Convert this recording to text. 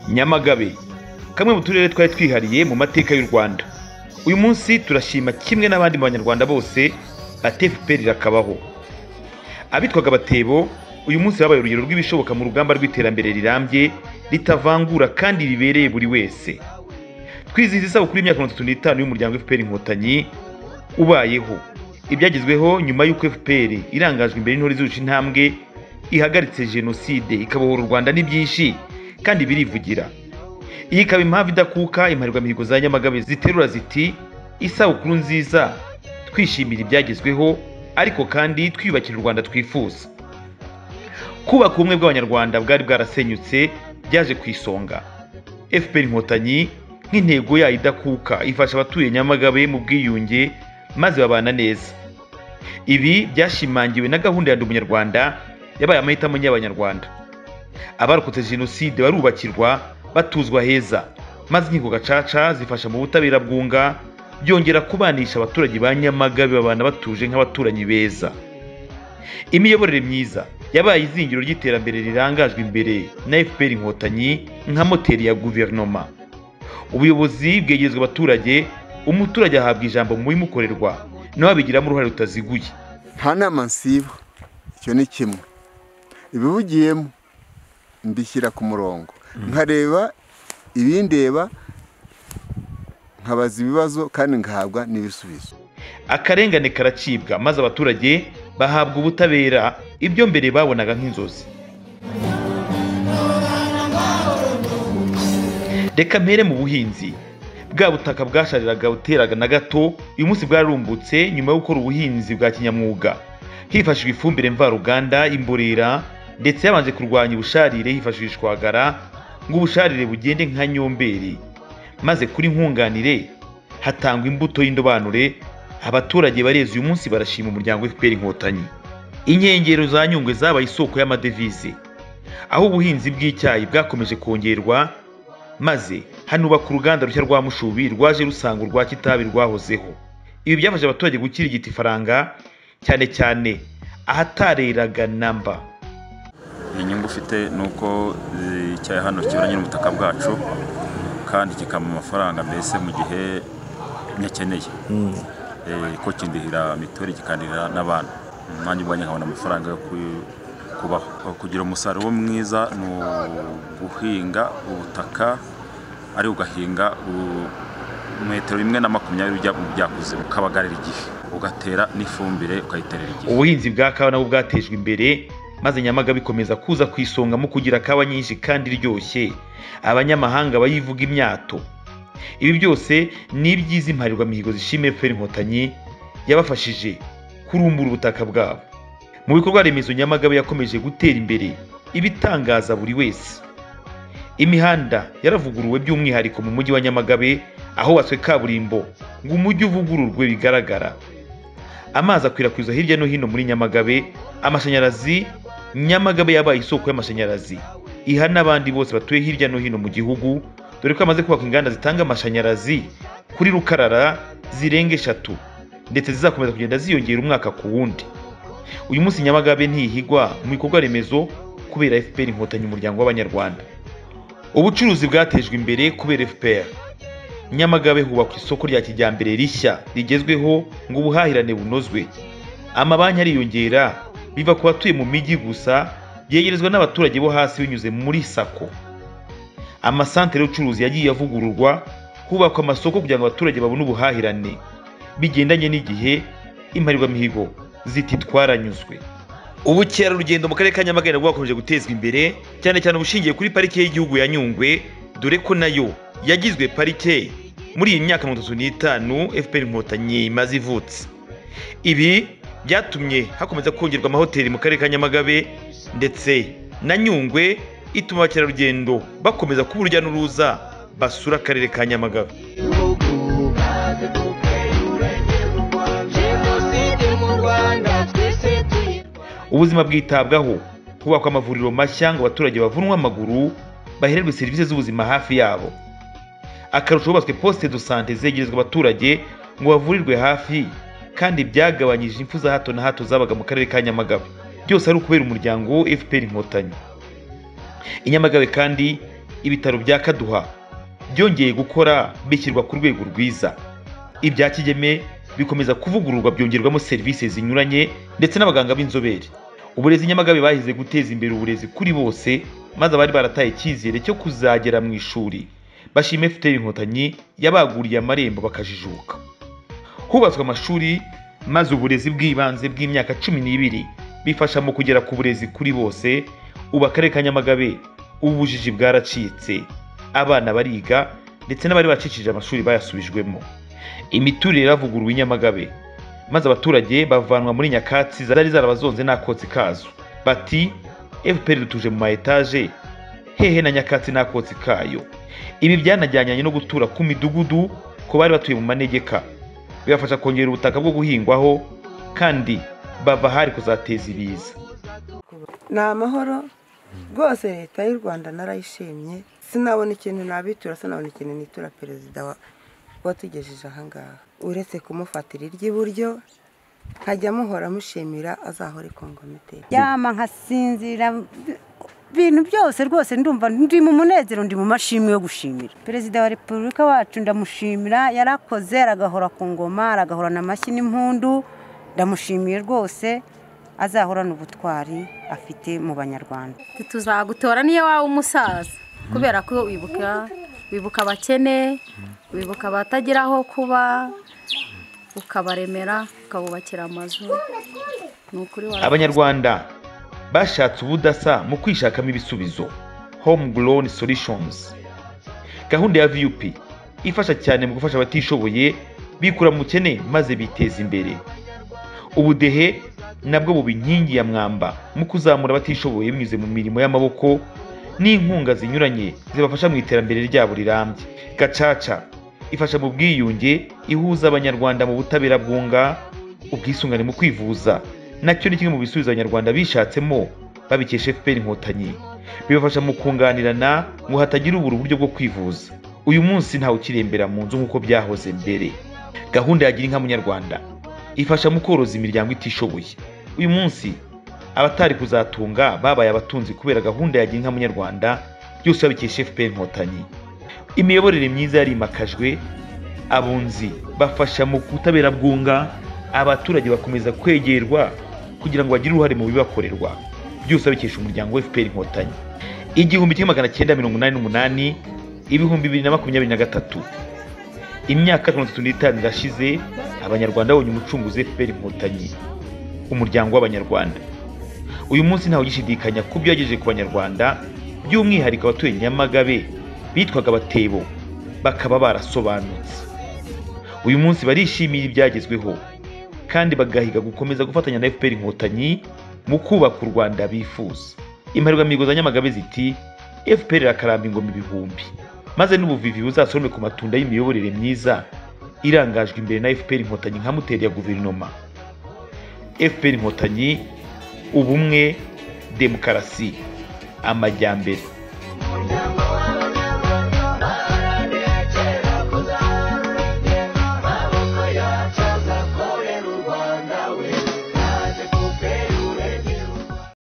nyamagabe kamwe mu turere twari twihariye mu mateka y'u rwanda uyu munsi turashima kimwe n'abandi banyarwanda bose atefuperi irakabaho abitwaga abatebo uyu munsi babaye urugero rw'ibishoboka mu rugamba rw'iterambere rirambye ritavangura kandi ribereye buri wese twizihiza isabukuru y'imyaka mirongo itatu n'itanu y'umuryango fpr inkotanyi ubayeho ibyagezweho nyuma y'uko fpr irangajwe imbere n'intore zirusha intambwe ihagaritse jenoside ikabohora u rwanda ni byinshi kandi birivugira iyi ikaba impamvu idakuka imparirwamihigo za nyamagabe ziterura ziti isabukuru nziza twishimira ibyagezweho ariko kandi twiyubakira u rwanda twifuza kubaka ubumwe bw'abanyarwanda bwari bwarasenyutse byaje ku isonga fpr inkotanyi nk'intego yayo idakuka ifasha abatuye nyamagabe mu bwiyunge maze babana neza ibi byashimangiwe na gahunda ya ndi umunyarwanda yabaye amahitamo y'abanyarwanda abarokotse jenoside barubakirwa batuzwa heza maze inkiko gacaca zifasha mu butabera bwunga byongera kubanisha abaturage ba nyamagabe babana batuje nk'abaturanyi beza imiyoborere myiza yabaye izingiro ry'iterambere rirangajwe imbere na fpr inkotanyi nka moteri ya guverinoma ubuyobozi bwegerezwa abaturage umuturage ahabwa ijambo mu bimukorerwa nawe abigiramo uruhare rutaziguye nta nama nsiba icyo ni kimwe ibivugiyemo mbishyira ku murongo nkareba ibindeba nkabaza ibibazo kandi ngahabwa n'ibisubizo akarengane karacibwa maze abaturage bahabwa ubutabera ibyo mbere babonaga nk'inzozi reka mpere mu buhinzi bwa butaka bwashariraga buteraga na gato uyu munsi bwarumbutse nyuma yo gukora ubuhinzi bwa kinyamwuga hifashishwa ifumbire mvaruganda imborera ndetse habanje kurwanya ubusharire hifashishwagara ngo ubusharire bugende nka nyomberi maze kuri nkunganire hatangwa imbuto y'indobanure abaturage bareze uyu munsi barashima umuryango fpr inkotanyi inkengero za nyungwe zabaye isoko y'amadevize aho ubuhinzi bw'icyayi bwakomeje kongerwa maze hanubaka uruganda rushya rwa mushubi rwaje rusanga urwa kitabi rwahozeho ibi byafasha abaturage gukirigita ifaranga cyane cyane ahatareraga namba inyungu ufite ni uko eh, icyayi hano kiburanye n'ubutaka bwacu kandi kikaba amafaranga mbese mu gihe nyakeneye Eh, ko kindihira mituweli kikandihira n'abana nanjye ubwanjye nkabona amafaranga yo ku- kubaho kugira umusaruro mwiza ni uguhinga ubutaka ari ugahinga u- metero imwe na makumyabiri ujya mu byakuze ukabagarira igihe ugatera n'ifumbire ukayiterera igihe ubuhinzi bwa kawa nabwo bwatejwe imbere maze nyamagabe ikomeza kuza ku isonga mu kugira kawa nyinshi kandi iryoshye abanyamahanga bayivuga imyato ibi byose ni ibyiza impariwamihigo zishimiye fpr inkotanyi yabafashije kurumbura ubutaka bwabo mu bikorwa remezo nyamagabe yakomeje gutera imbere ibitangaza buri wese imihanda yaravuguruwe by'umwihariko mu mujyi wa nyamagabe ahubatswe kaburimbo ngo umujyi uvugururwe bigaragara amazi akwirakwizwa hirya no hino muri nyamagabe amashanyarazi nyamagabe yabaye isoko y'amashanyarazi iha n'abandi bose batuye hirya no hino mu gihugu dore ko amaze kubaka inganda zitanga amashanyarazi kuri rukarara zirenga eshatu ndetse zizakomeza kugenda ziyongera umwaka ku wundi uyu munsi nyamagabe ntihigwa mu bikorwa remezo kubera fpr inkotanyi umuryango w'abanyarwanda ubucuruzi bwatejwe imbere kubera fpr nyamagabe hubakwa isoko rya kijyambere rishya rigezweho ngo ubuhahirane bunozwe amabanki ariyongera biva ku batuye mu mijyi gusa byegerezwa n'abaturage bo hasi binyuze muri sako amasantere y'ubucuruzi yagiye avugururwa hubakwa amasoko kugira ngo abaturage babone ubuhahirane bigendanye n'igihe impariwamihigo ziti twaranyuzwe ubukerarugendo mu karere ka nyamagabe nabwo bwakomeje gutezwa imbere cyane cyane ubushingiye kuri parike y'igihugu ya nyungwe dore ko nayo yagizwe parike muri iyi myaka mirongo itatu n'itanu fpr inkotanyi imaze ivutse ibi byatumye hakomeza kongerwa amahoteli mu karere ka nyamagabe ndetse na nyungwe ituma abakerarugendo bakomeza kuba urujya n'uruza basura akarere ka nyamagabe jenoside mu rwanda twese tuyi ubuzima bwitabwaho hubakwa amavuriro mashya ngo abaturage bavunwe amaguru bahererwe serivisi z'ubuzima hafi yabo akarusho hubatswe posite do sante zegerezwa abaturage ngo bavurirwe hafi kandi byagabanyije impfu za hato na hato zabaga mu karere ka nyamagabe byose ari ukubera umuryango fpr inkotanyi i nyamagabe kandi ibitaro bya kaduha byongeye gukora bishyirwa ku rwego rwiza ibya kigeme bikomeza kuvugururwa byongerwamo serivisi zinyuranye ndetse n'abaganga b'inzobere uburezi nyamagabe bahize guteza imbere uburezi kuri bose maze abari barataye icyizere cyo kuzagera mu ishuri bashima fpr inkotanyi yabaguriye amarembo bakajijuka hubatswe amashuri maze uburezi bw'ibanze bw'imyaka cumi n'ibiri bifasha mu kugera ku burezi kuri bose ubu akarere ka nyamagabe ubujiji bwaracitse abana bariga ndetse n'abari bacishije amashuri bayasubijwemo imiturire iravuguruwe i nyamagabe maze abaturage bavanwa muri nyakatsi zari zarabazonze n'akotsi kazo bati fpr dutuje mu ma etaje hehe na nyakatsi n'akotsi kayo ibi byanajyanye no gutura ku midugudu ku bari batuye mu manegeka bibafasha kongera ubutaka bwo guhingwaho kandi bava ahari kuzateza ibiza ni amahoro rwose leta y'u rwanda narayishimye sinabona ikintu nabitura sinabona ikintu nitura perezida wa- watugejeje ahangaha uretse kumufatira iry'iburyo nkajya muhora mushimira azahore kongomiteri yama nkasinzira ibintu byose rwose ndumva ndi mu munezero ndi mu mashimwe yo gushimira perezida wa repubulika wacu ndamushimira yarakoze aragahora ku ngoma aragahorana amashyi n'impundu ndamushimiye rwose azahorana ubutwari afite mu banyarwanda tuzagutora niyo waba umusaza kubera ko wibuka wibuka abakene wibuka abatagira aho kuba ukabaremera ukabubakira amazu ni ukuri warakoze. abanyarwanda bashatse ubudasa mu kwishakamo ibisubizo homegrown solutions gahunda ya vup ifasha cyane mu gufasha abatishoboye bikura mu bukene maze biteza imbere ubudehe nabwo buba inkingi ya mwamba mu kuzamura abatishoboye binyuze mu mirimo y'amaboko n'inkunga zinyuranye zibafasha mu iterambere ryabo rirambye gacaca ifasha mu bwiyunge ihuza abanyarwanda mu butabera bwunga ubwisungane mu kwivuza nacyo ni kimwe mu bisubizo abanyarwanda bishatsemo babikesha fpr inkotanyi bibafasha mu kunganirana ngo hatagira ubura uburyo bwo kwivuza uyu munsi ntawe ukirembera mu nzu nk'uko byahoze mbere gahunda ya gira inka munyarwanda ifasha mu koroza imiryango itishoboye uyu munsi abatari kuzatunga babaye abatunzi kubera gahunda ya gira inka munyarwanda byose babikesha fpr inkotanyi imiyoborere myiza yarimakajwe abunzi bafasha mu butabera bwunga abaturage bakomeza kwegerwa kugira ngo bagire uruhare mu bibakorerwa byose babikesha umuryango wa fpr inkotanyi igihumbi kimwe magana cyenda mirongo inani n'umunani ibihumbi bibiri na makumyabiri na gatatu imyaka mirongo itatu n'itanu irashize abanyarwanda babonye umucunguzi fpr inkotanyi umuryango w'abanyarwanda uyu munsi ntawe ugishidikanya ku byo yagejeje ku banyarwanda by'umwihariko abatuye nyamagabe bitwaga abatebo bakaba barasobanutse uyu munsi barishimira ibyagezweho kandi bagahiga gukomeza gufatanya na fpr inkotanyi mu kubaka u rwanda bifuza imparurwamihigo za nyamagabe ziti fpr irakaramba ingoma ibihumbi maze n'ubuvivi buzasorome ku matunda y'imiyoborere myiza irangajwe imbere na fpr inkotanyi nka moteri ya guverinoma fpr inkotanyi ubumwe demokarasi amajyambere